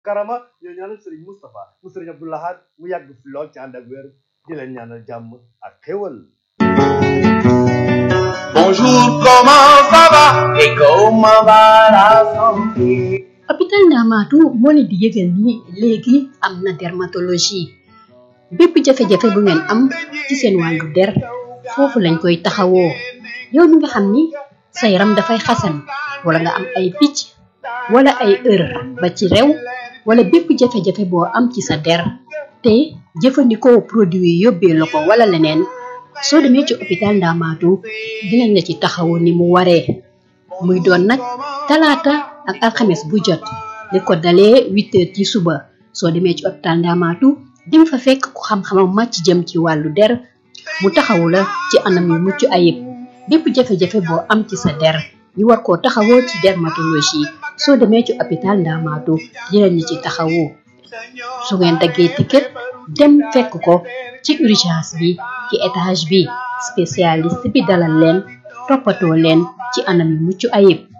karama ñoo ñaanal Serigne Moustapha mu Serigne Abdou Lahad mu yàgg fi lool ci ànd ak wér di leen ñaanal jàmm ak xéwal Bonjour, comment ça va et comment va la santé hôpital Ndamatou moo leen di yëgal ni léegi am na dermatologie bépp jafe-jafe bu ngeen am ci seen wàllu der foofu lañ koy taxawoo yow mi nga xam ni sa yaram dafay xasan wala nga am ay picc wala ay ër ba ci rew wala bépp jafe-jafe boo am ci sa der te jëfandikoo produit yi yóbbee la ko wala leneen soo demee ci hôpital Ndamatou dinañ la ci taxawu ni mu waree muy doon nag talaata ak alxames bu jot li ko dalee huit heures ci suba soo demee ci hôpital Ndamatou di nga fa fekk ku xam-xamam màcc jëm ci wàllu der mu taxawu la ci anam yu mucc ayib bépp jafe-jafe boo am ci sa der ñu war koo taxawoo ci dermatologie soo demee ci hôpital Ndamatou dinañ ñu ci taxawu su ngeen daggee ticket dem fekk ko ci urgence bi ci étage bi spécialiste bi dalal leen toppatoo leen ci anam yu mucc ayib